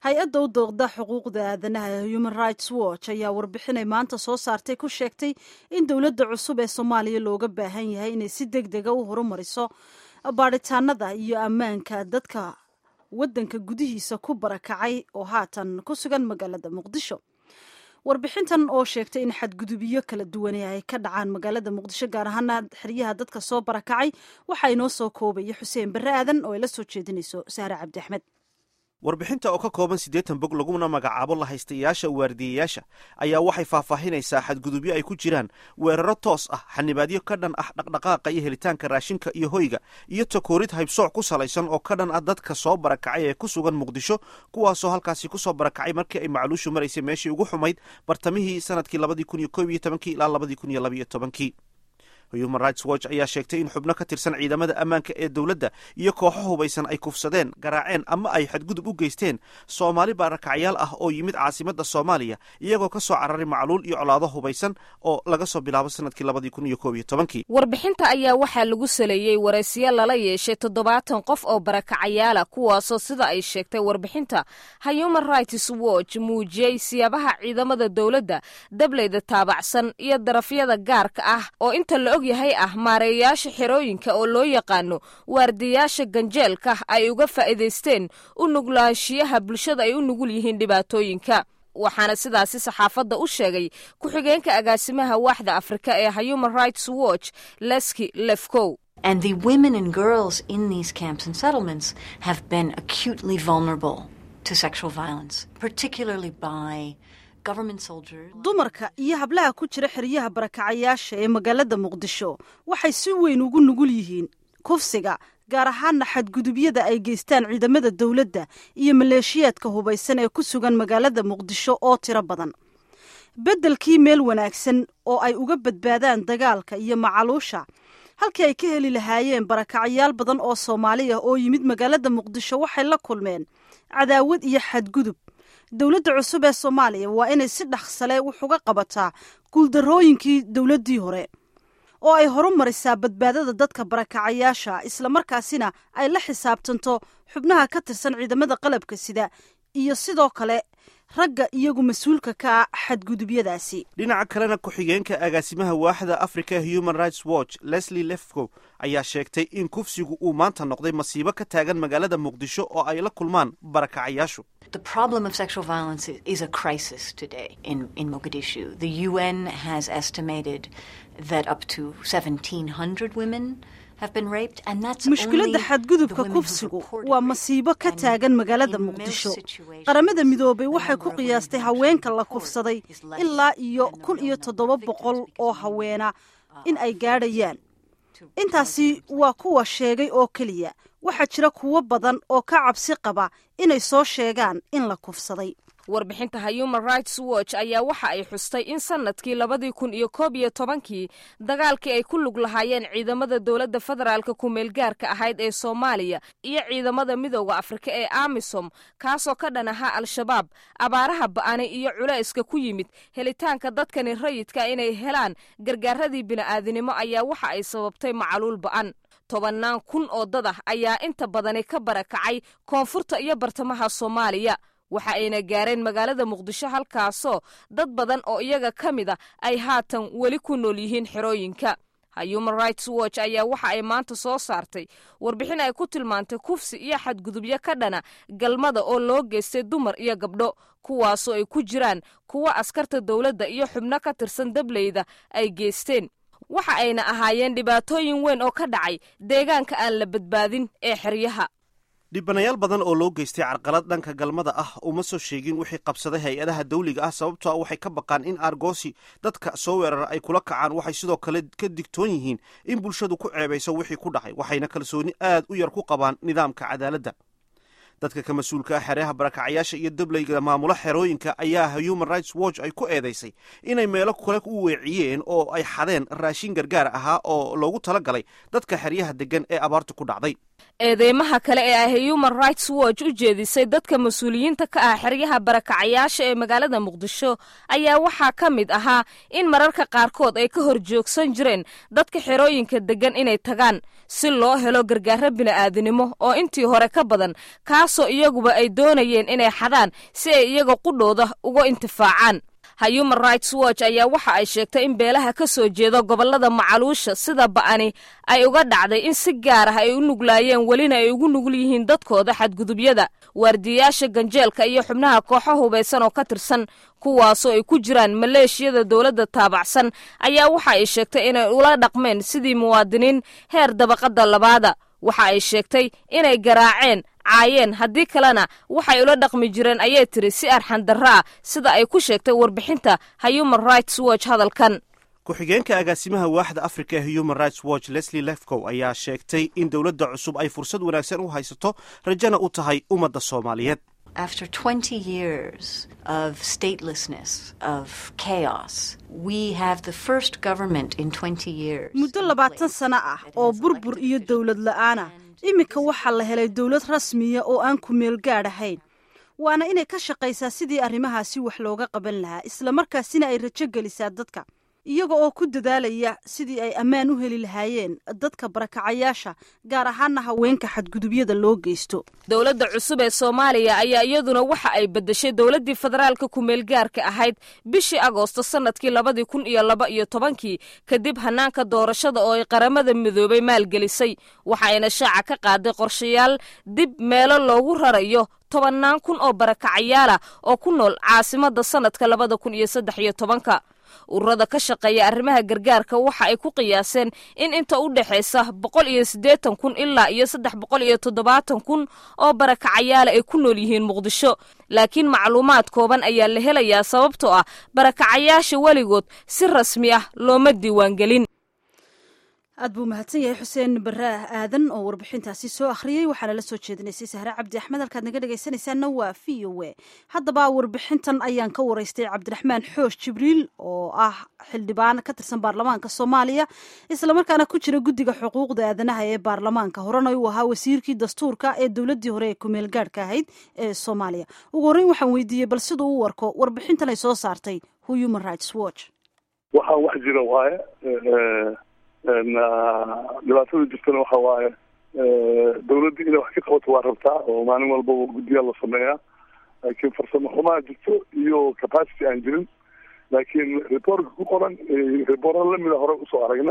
hay-adda u dooqda xuquuqda aadanaha ee human rights watch ayaa warbixinay maanta soo saartay ku sheegtay in dowladda cusub ee soomaaliya looga baahan yahay inay si deg dega u horumariso baadhitaanada iyo ammaanka dadka waddanka gudihiisa ku barakacay oo haatan ku sugan magaalada muqdisho warbixintan oo sheegtay in xadgudubyo kala duwane ay ka dhacaan magaalada muqdisho gaar ahaana xeryaha dadka soo barakacay waxaa inoo soo koobaya xuseen barre aadan oo ay la soo jeedinayso saare cabdi axmed warbixinta oo ka kooban siddeetan bog laguna magacaabo lahaystayaasha waardiyayaasha ayaa waxay faahfaahinaysaa xadgudubyo ay ku jiraan weeraro toos ah xanibaadyo ka dhan ah dhaqdhaqaaqa iyo helitaanka raashinka iyo hoyga iyo takoorid haybsooc ku salaysan oo ka dhan ah dadka soo barakacay ee ku sugan muqdisho kuwaasoo halkaasi ku soo barakacay markii ay macluushu maraysay meeshii ugu xumayd bartamihii sanadkii labadii kun iyo koob iyo tobankii ilaa labadii kun iyo labaiyo tobankii human rights watch ayaa sheegtay in xubno ka tirsan ciidamada ammaanka ee dowladda iyo kooxo hubaysan ay kufsadeen garaaceen ama ay xadgudub u geysteen soomaali barakacyaal ah oo yimid caasimadda soomaaliya iyagoo ka soo cararay macluul iyo colaado hubaysan oo laga soo bilaabo sanadkii labadii kun iyo koob iyo tobankii warbixinta ayaa waxaa lagu saleeyey waraysiyo lala yeeshay toddobaatan qof oo barakacayaala kuwaasoo sida ay sheegtay warbixinta human rights watch muujiyey siyaabaha ciidamada dowladda dableyda taabacsan iyo darafyada gaarka ah oo inta la yahay ah maareeyayaasha xerooyinka oo loo yaqaano waardiyayaasha ganjeelka ay uga faa'iidaysteen u nuglaanshiyaha bulshada ay u nugul yihiin dhibaatooyinka waxaana sidaasi saxaafadda u sheegay ku-xigeenka agaasimaha waaxda afrika ee human rights watch leski lefcow And the women and girls in these camps and settlements have been acutely vulnerable to sexual violence, particularly by dumarka iyo hablaha ku jira xeryaha barakacayaasha ee magaalada muqdisho waxay si weyn ugu nugul yihiin kufsiga gaar ahaana xadgudubyada ay geystaan ciidamada dowladda iyo maleeshiyaadka hubaysan ee ku sugan magaalada muqdisho oo tiro badan beddelkii meel wanaagsan oo ay uga badbaadaan dagaalka iyo macaluusha halkii ay ka heli lahaayeen barakacayaal badan oo soomaaliya oo yimid magaalada muqdisho waxay la kulmeen cadaawad iyo xadgudub dowladda cusub ee soomaaliya waa inay si dhaqsale wax uga qabataa guuldarrooyinkii dowladdii hore oo ay horu marisaa badbaadada dadka barakacayaasha islamarkaasina ay la xisaabtanto xubnaha ka tirsan ciidamada qalabka sida iyo sidoo kale ragga iyagu mas-uulka ka ah xadgudubyadaasi dhinaca kalena ku-xigeenka agaasimaha waaxda africa human rights watch leslie lefco ayaa sheegtay in kufsigu uu maanta noqday masiibo ka taagan magaalada muqdisho oo ay la kulmaan barakacayaashu The problem of sexual violence is a crisis today in, in Mogadishu. The UN has estimated that up to 1,700 women have been raped, and that's mushkiladda xadgudubka kufsigu waa masiibo ka taagan magaalada muqdisho qaramada midoobay waxay ku qiyaastay haweenka la kufsaday ilaa iyo kun iyo toddoba boqol oo haweena in ay gaadhayaan intaasi waa kuwa sheegay oo keliya waxaa jira kuwo badan oo ka cabsi qaba inay soo sheegaan in la kufsaday warbixinta human rights watch ayaa waxa ay xustay in sanadkii labadii kun iyo koob iyo tobankii dagaalkii ay ku lug lahaayeen ciidamada dowladda federaalka ku-meelgaarka ahayd ee soomaaliya iyo ciidamada midooda afrika ee amisom kaasoo ka dhan ahaa al-shabaab abaaraha ba'anay iyo culayska ku yimid helitaanka dadkani rayidka inay helaan gargaaradii bini'aadinimo ayaa waxa ay sababtay macaluul ba'an tobannaan kun oo dad ah ayaa inta badani ka barakacay koonfurta iyo bartamaha soomaaliya waxa ayna gaareen magaalada muqdisho halkaasoo dad badan oo iyaga ka mid a ay haatan weli ku nool yihiin xerooyinka human rights watch ayaa waxa ay maanta soo saartay warbixin ay ku tilmaantay kufsi iyo xadgudubyo ka dhana galmada oo loo geystay dumar iyo gabdho kuwaasoo ay ku jiraan kuwa askarta dowladda iyo xubno ka tirsan dableyda ay geysteen waxa ayna ahaayeen dhibaatooyin weyn oo ka dhacay deegaanka aan la badbaadin ee xeryaha dhibanayaal badan oo loo geystay carqalad dhanka galmada ah uma soo sheegin wixii qabsaday hay-adaha dawliga ah sababtoo ah waxay ka baqaan in argoosi dadka soo weerara ay kula kacaan waxay sidoo kale ka digtoon yihiin in bulshadu ku ceebayso wixii ku dhacay waxayna kalsooni aad u yar ku qabaan nidaamka cadaaladda dadka ka mas-uulka ah xereha barakacayaasha iyo dableyga maamula xerooyinka ayaa human rights watch ay ku eedaysay inay meelo kale u weeciyeen oo ay xadeen raashin gargaar ahaa oo loogu tala galay dadka xeryaha deggan ee abaartu ku dhacday eedeymaha kale ee ay human rights watch u jeedisay dadka mas-uuliyiinta ka ah xeryaha barakacayaasha ee magaalada muqdisho ayaa waxaa ka mid ahaa in mararka qaarkood ay ka hor joogsan jireen dadka xerooyinka deggan inay tagaan si loo helo gargaaro bini'aadinimo oo intii hore ka badan kaasoo iyaguba ay doonayeen inay xadaan si ay iyaga qudhooda uga intifaacaan human rights watch ayaa waxa ay sheegtay in beelaha ka soo jeeda gobollada macaluusha sida ba'ani ay uga dhacday in si gaar ah ay u nuglaayeen welina ay ugu nugul yihiin dadkooda xadgudubyada waardiyayaasha ganjeelka iyo xubnaha kooxo hubaysan oo ka tirsan kuwaasoo ay ku jiraan maleeshiyada dowladda taabacsan ayaa waxa ay sheegtay inay ula dhaqmeen sidii muwaadiniin heer dabaqadda labaada waxa ay sheegtay inay garaaceen caayeen haddii kalena waxay ula dhaqmi jireen ayay tiri si arxandarro ah sida ay ku sheegtay warbixinta human rights watch hadalkan ku-xigeenka agaasimaha waaxda africa ee human rights watch leslie lefcow ayaa sheegtay in dowladda cusub ay fursad wanaagsan u haysato rajana u tahay ummadda soomaaliyeed After 20 years of statelessness, of chaos, we have the first government in 20 years. muddo labaatan sano ah oo burbur iyo dowlad la'aana iminka waxaa la helay dowlad rasmiya oo aan ku meel gaadh ahayn waana inay ka shaqaysaa sidii arrimahaasi wax looga qaban lahaa islamarkaasina ay rajo gelisaa dadka iyaga oo ku dadaalaya sidii ay ammaan u heli lahaayeen dadka barakacayaasha gaar ahaana haweenka xadgudubyada loo geysto dowladda cusub ee soomaaliya ayaa iyaduna waxa ay beddeshay dowladdii federaalka ku-meelgaarka ahayd bishii agoosto sannadkii labadii kun iyo laba iyo tobankii kadib hanaanka doorashada oo ay qaramada midoobay maalgelisay waxayna shaaca ka qaaday qorshayaal dib meelo loogu rarayo tobannaan kun oo barakacayaala oo ku nool caasimadda sannadka labada kun iyo saddex iyo tobanka ururada ka shaqeeya arrimaha gargaarka waxa ay ku qiyaaseen in inta u dhexaysa boqol iyo siddeetan kun ilaa iyo saddex boqol iyo toddobaatan kun oo barakacayaala ay ku nool yihiin muqdisho laakiin macluumaad kooban ayaa la helayaa sababtoo ah barakacayaasha weligood si rasmi ah looma diiwaangelin aad buu mahadsan yahay xuseen baraah aadan oo warbixintaasi soo akhriyey waxaana la soo jeedinaysay sahre cabdi axmed halkaad naga dhegaysanaysaanna waa v o e haddaba warbixintan ayaan ka waraystay cabdiraxmaan xoosh jibriil oo ah xildhibaan ka tirsan baarlamaanka soomaaliya islamarkaana ku jira guddiga xuquuqda aadanaha ee baarlamaanka horena uu ahaa wasiirkii dastuurka ee dowladdii hore ee kumeel gaadhka ahayd ee soomaaliya ugu horreyn waxaan weydiiyey bal siduu u warko warbixintan ay soo saartay human rights watch waxaan wax jira waaye dhibaatada jirtana waxa waaye dawladda inay wax ka qabato waa rabtaa oo maalin walbaba guddiyaa la sameeyaa laakiin farsamo xumaa jirto iyo capacity aan jirin laakiin reportka ku qoran reporta lamida hore usoo aragna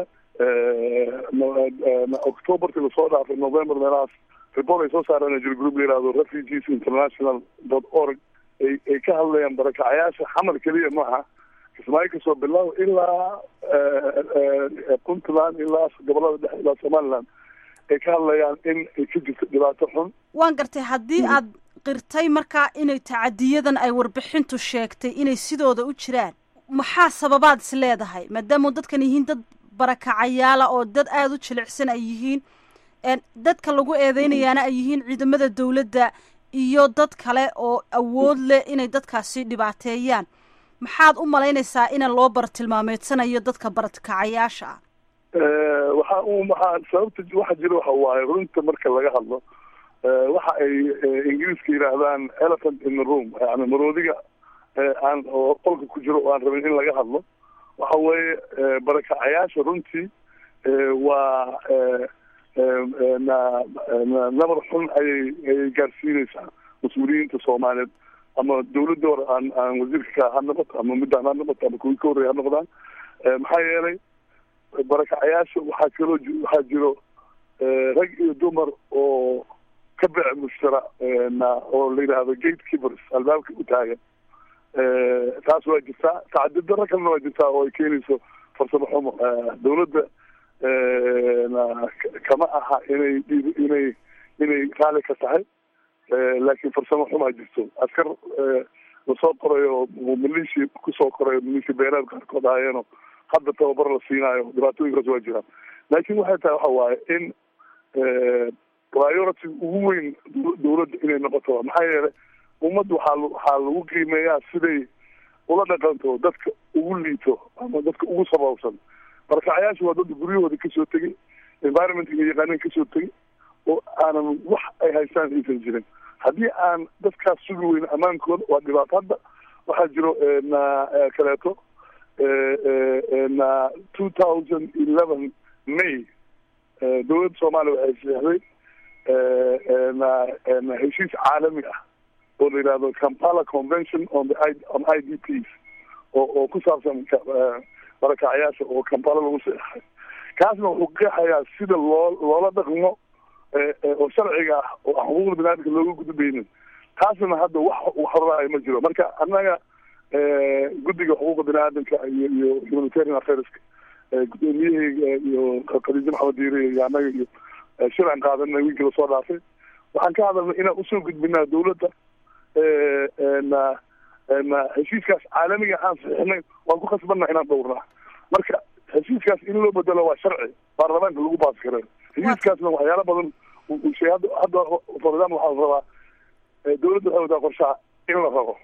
octoberki lasoo dhaafay november meelahaas report ay soo saareen jiro group la yihahdo refugees international dot org ay ay ka hadlayaan barakacayaasha xamar keliya maaha kismaayo kasoo bilaabo ilaa puntland ilaa gobolada dhexe ilaa somaliland ay ka hadlayaan in ay ka jirto dhibaato xun waan gartay haddii aad qirtay markaa inay tacadiyadan ay warbixintu sheegtay inay sidooda u jiraan maxaa sababaad is leedahay maadaama dadkan yihiin dad barakacayaala oo dad aada u jilicsan ay yihiin dadka lagu eedeynayaana ay yihiin ciidamada dawladda iyo dad kale oo awood leh inay dadkaasi dhibaateeyaan maxaad u malaynaysaa ina loo bartilmaameedsanayo dadka barakacayaasha ah waxa u maxaa sababta waxa jira waxa waaye runta marka laga hadlo waxa ay ingiriiska yidhaahdaan elephant in the room yani maroodiga aan oo qolka ku jiro oo aan rabin in laga hadlo waxa weeye barakacayaasha runtii waa nabar xun ayay ayay gaarsiinaysaa mas-uuliyiinta soomaaliyeed ama dawladda hore aan aan wasiirka ha noqoto ama midaan ha noqoto ama kuwii ka horreya ha noqdaan maxaa yeelay barakacayaasha waxaa kaloo waxaa jiro rag iyo dumar oo ka bec mushtara oo la yidhaahdo gate keepers albaabka u taagan taas waa jirtaa tacadid daro kalena waa jirtaa oo ay keenayso farsamo xumo dawladda kama aha inay inay inay raali ka tahay laakiin farsamo xumaa jirto askar lasoo qorayo malishi kusoo qorayo malishi beeraad qaarkood ahaayeeno hadda tababar la siinaayo dhibaatooyinkaas waa jiraan laakiin waxay tahay waxa waaye in priority ugu weyn dawladda inay noqoto maxaa yeelay ummadda waxaa waxaa lagu qiimeeyaa siday ula dhaqanto dadka ugu liito ama dadka ugu sababsan barakacayaasha waa dad guryahooda kasoo tegay environmentka yaqaaneen kasoo tegay oo aanan wax ay haystaan aysan jirin haddii aan dadkaas sugi weyno ammaankooda waa dhibaato hadda waxaa jiro na kaleeto na two thousand eleven may dowladda soomaaliya waxay saxday na heshiis caalami ah oo la yidhahdo kampala convention on the on i d ps oo oo ku saabsan barakacyaasha oo kampala lagu seexay kaasna wuxuu qeexayaa sida loo loola dhaqmo oo sharciga ah oo aan xuquuqda biniadamka looga gudbaynin taasna hadda wax waxraraayo ma jiro marka annaga guddiga xuquuqda biniaadamka iyo iyo humanitarian affairska gudoomiyaheyga iyo khadiijo maxamed diire iyo annaga iyo shir aan qaadanay wiilkii lasoo dhaafay waxaan ka hadalnay inaan usoo gudbinaa dawladda na na heshiiskaas caalamiga aan saxiixnay waan ku khasbanna inaan dhowrnaa marka heshiiskaas in loo bedelo waa sharci baarlamaanka lagu baas kare heshiiskaasna waxyaala badan ushay hadda hadda for example waxaa la rabaa dawladda waxay wadaa qorshaha in la rabo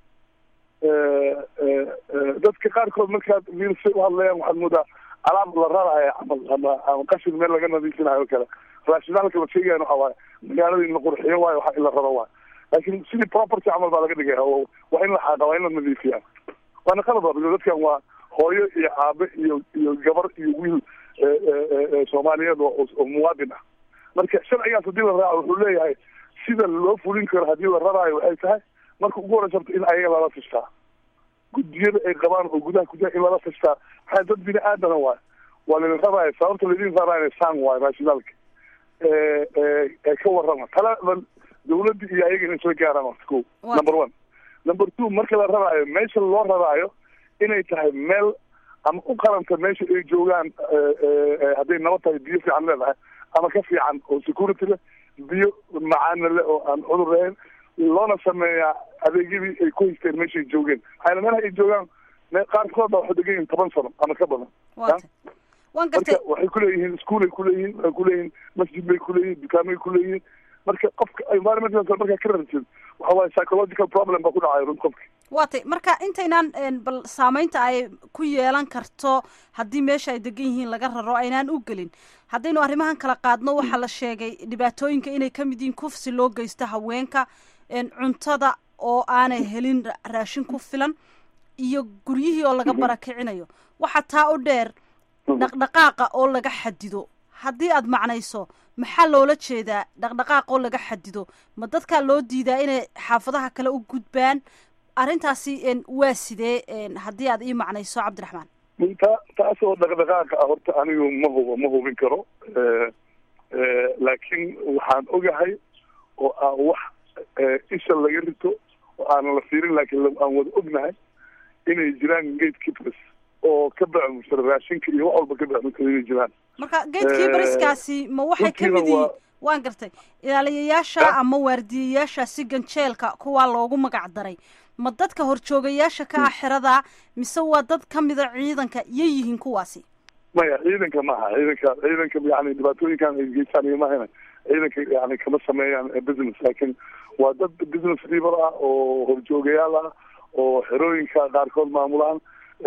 dadka qaarkood markaad wiilsa u hadlayaan waxaad moodaa alaab la raraaya camal ama ama qashin meel laga nadiifinayo o kale raashinaalka la sheegayan waxa waaye magaalada in la qurxiyo waayo waxa in la raro waayo laakiin sidii property camal baa laga dhigaya waa in la xaaqa waa in la nadiifiya waana qalad ba dadkan waa hooyo iyo aabe iyo iyo gabar iyo wiil soomaaliyeed oo muwaadin ah marka sharcigaas haddii la raaco wuxuu leeyahay sida loo fulin karo haddii la raraayo waxay tahay marka ugu horeysa horta in ayaga lala fishtaa guddiyada ay qabaan oo gudaha gudaha in lala fishtaa maxaa dad bini aadana waay waa laidin raraayo sababta laidin raraayo sang waay rationaalka ee ka warrama taladan dawladda iyo ayaga inay soo gaaraan horta ko number one number two marka la raraayo meesha loo raraayo inay tahay meel ama u qaranta meesha ay joogaan hadday nabad tahay biyo fiican leedahay ama ka fiican oo security leh biyo macaana leh oo aan cudur lahayn loona sameeyaa adeegyadii ay ku haysteen meeshay joogeen maxayna meelaha ay joogaan qaarkood baa waxay degan yihin toban sano ama ka badan wan marka waxay kuleeyihiin ischoolay kuleeyihiin waxay kuleeyihiin masjid bay kuleeyihiin dukaamay kuleeyihiin marka qofka environmental markaa ka rartid waxa waaye psychological problem baa ku dhacayo run qofki waa tay marka intaynaan bal saameynta ay ku yeelan karto haddii meesha ay degan yihiin laga raro aynaan u gelin haddaynu arrimahan kala qaadno waxaa la sheegay dhibaatooyinka inay kamid yihiin kufsi loo geysto haweenka cuntada oo aanay helin raashin ku filan iyo guryihii oo laga barakicinayo waxaa taa u dheer dhaqdhaqaaqa oo laga xadido haddii aad macnayso maxaa loola jeedaa dhaqdhaqaaq oo laga xadido ma dadkaa loo diidaa inay xaafadaha kale u gudbaan arrintaasi waa sidee haddii aad ii macnayso cabdiraxmaan ta taas oo dhaqdhaqaaqa ah horta anigu ma hubo ma hubin karo laakiin waxaan ogahay oo aan wax isha laga rito oo aanan la fiirin laakiin aan wada ognahay inay jiraan gate keepers oo ka bacmusara raashinka iyo wax walba ka bacmusara inay jiraan marka gatekeeperskaasi ma waxay kamid yihiin waan gartay ilaaliyayaasha ama waardiyayaashaasi ganjeelka kuwaa loogu magac daray ma dadka horjoogayaasha ka ah xerada mise waa dad kamida ciidanka yay yihiin kuwaasi maya ciidanka maaha ciidanka ciidanka yani dhibaatooyinkan ay geystaan iyo mahayna ciidanka yani kama sameeyaan business laakiin waa dad business people ah oo horjoogayaal ah oo xerooyinka qaarkood maamulaan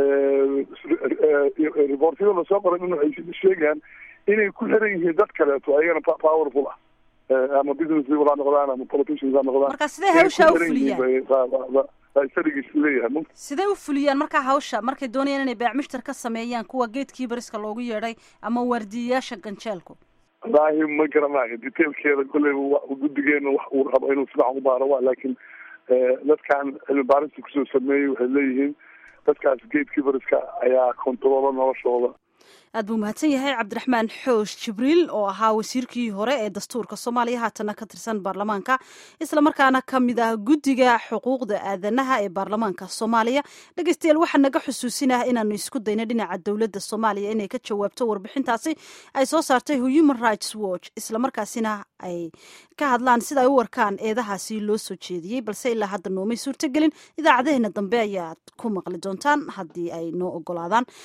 reportyada lasoo qoray in waxay sheegayaan inay ku xiran yihiin dad kaleeto ayagana powerful ah ama business people ha noqdaan ama politicians ha noqdaan marka sidee hawshaa u fuliyaan leeyahay sidee u fuliyaan markaa hawsha markay doonayaan inay beecmushtar ka sameeyaan kuwa gatekeeperska loogu yeedhay ama waardiyayaasha ganjeelku wallaahi ma garanayo detailkeeda kolley guddigeena wax uu rabo inuu sidax u baaro wa laakiin dadkan cilmi baarista kusoo sameeyey waxay leeyihiin dadkaas gatekeeperska ayaa controola noloshooda aad buu mahadsan yahay cabdiraxmaan xoosh jibriil oo ahaa wasiirkii hore ee dastuurka soomaaliya haatana ka tirsan baarlamaanka islamarkaana ka mid ah guddiga xuquuqda aadanaha ee baarlamaanka soomaaliya dhegeystayaal waxaa naga xusuusinah inaanu isku dayno dhinaca dowladda soomaaliya inay ka jawaabto warbixintaasi ay soo saartay human rights watch islamarkaasina ay ka hadlaan sida ay u warkaan eedahaasi loo soo jeediyey balse ilaa hadda noomay suurtogelin idaacadeheena dambe ayaad ku maqli doontaan haddii ay noo ogolaadaan